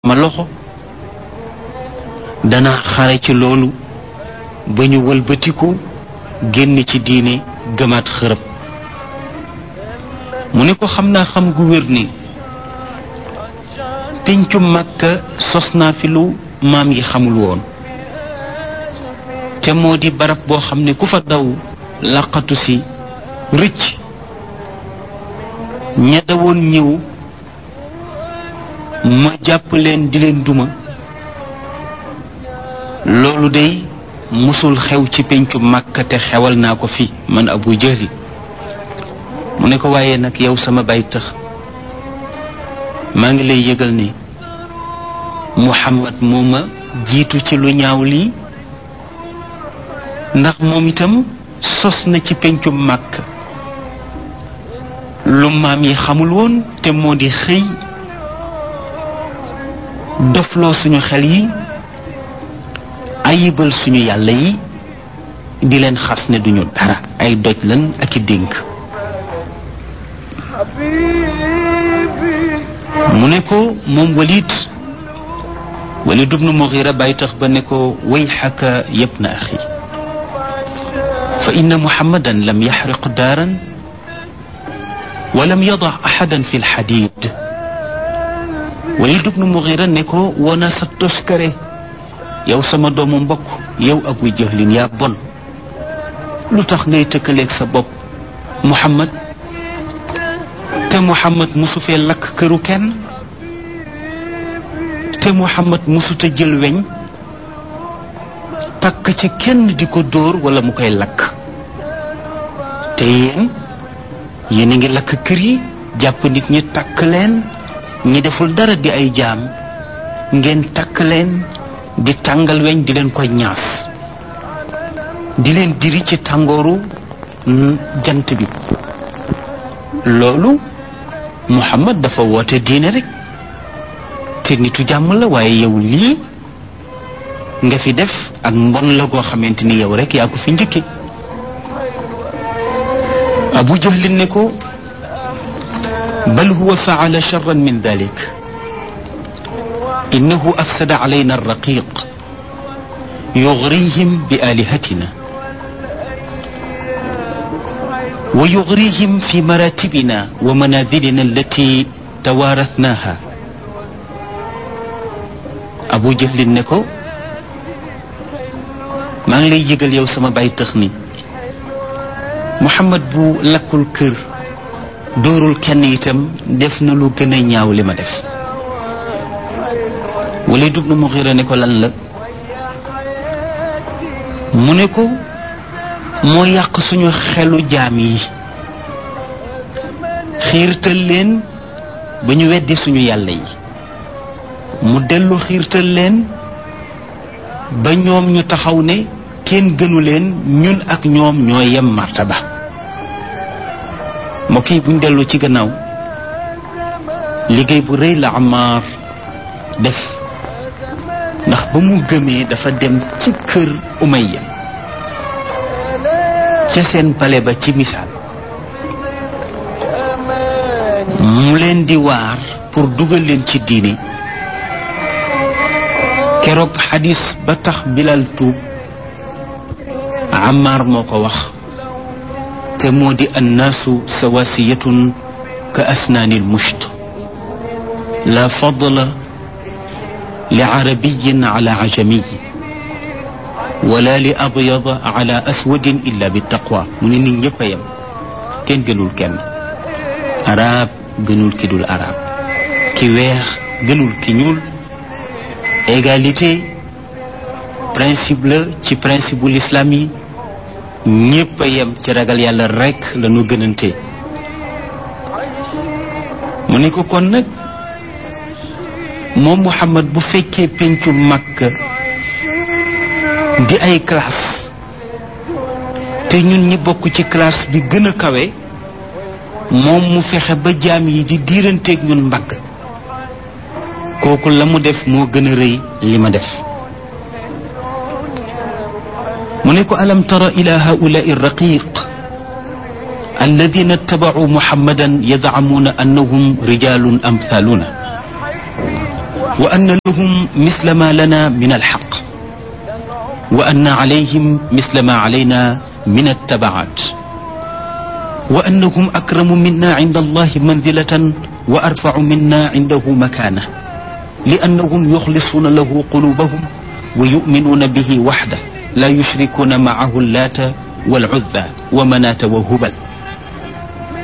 ma loxo dana xare ci loolu ba ñu wëlbatiku génn ci diine gëmaat xërëb mu ne ko xam naa xam gu wér ni péncu màkka sos naa fi lu maam yi xamul woon te moo di barab boo xam ne ku fa daw laqatu si rëcc ña dawoon ñëw ma jàpp leen di leen duma loolu day musul xew ci péncu màkka te xewal naa ko fi man abu jëli mu ne ko waaye nag yow sama bay tëx maa ngi lay yëgal ni muhammad moo ma jiitu ci lu ñaaw lii ndax moom itam sos na ci péncu màkk lu maam yi xamul woon te moo di xëy dofloo suñu xel yi ayibal suñu yàlla yi di leen xas ne duñu dara ay doj lan ak i dénk mu ne ko moom walid walid ibnu mughira bàyyi tax ba ne ko wayxaka yabna axi fa inna muhammadan lam yaxriq daaran wa lam yada axadan fi lxadid walid ibnu mughira ne ko wona sa toskare yow sama doomu mbokk yow abu jahlin yaa bon lu tax ngay tëkkaleeg sa bopp muhammad te muhammad musu fee lakk këru kenn te muhammad musuta jël weñ takk ci kenn di ko dóor wala mu koy lakk te yéen yéen a ngi lakk kër yi jàpp nit ñi takk leen ñi deful dara di ay jaam ngeen takk leen di tàngal weñ di leen koy ñaas di leen diri ci tàngooru jant bi loolu muhammad dafa woote diine rek te nitu jàmm la waaye yow lii nga fi def ak mbon la goo xamante ni yow rek yaa ko fi njëkke abu jahlin ne ko bal huwa faala charran min dalik innahu afsada alayna alraqiq yugrihim bi alihatina wa yugrihim fi maratibina wa manazilina allati tawaarathnaha abu jahlin ne ko maa ngi lay yëgal yow sama bay tëx ni muhammad bu lakkul kër dóorul kenn itam def na lu gën a ñaaw li ma def Walid ibn Mughira ne ko lan la mu ne ko moo yàq suñu xelu jaam yi xiirtal leen ba ñu weddi suñu yàlla yi mu dellu xiirtal leen ba ñoom ñu taxaw ne kenn gënu leen ñun ak ñoom ñoo yem martaba mbokk yi buñ dellu ci gannaaw liggéey bu rëy la Ammaar def ndax ba mu gëmee dafa dem ci kër Umayya ca seen pale ba ci misaal mu leen di waar pour dugal leen ci diine keroog xadis ba tax bilal tuub Ammaar moo ko wax te moo di annaasu sawasiyatun ka asnaani lmusht la fadla li arabiyin ala ajamiy wala li abyada ala aswadin illa bi taqwa mu ne nit ñëpp a yem kenn gënul kenn arab gënul ki dul arab ki weex gënul ki ñuul égalité principe la ci principe bu l'islam yi ñëpp a yem ci ragal yàlla rekk la ñu gënante mu ne ko kon nag moom Muhammad bu fekkee pencu Makka di ay classe te ñun ñi bokk ci classe bi gën a kawe moom mu fexe ba jaam yi di diiranteeg ñun mbagg kooku la mu def moo gën a rëy li ma def mu ne ko alam tara ila haulai raqiq alladina ittabacuu muhammadan yadcamuuna annahum rijalun amthaluna wa anna lahum misla ma lana min alxaq wa anna alayhim misla ma alayna min attabaat wa annahum akramu minna inda allahi manzilatan wa arfacu minna indahu makaana li annahum yuxlisuuna lahu qulubahum wa yuminuuna bihi waxda laa yushrikuuna macahu allaata walcuzza wa manaata wa hubal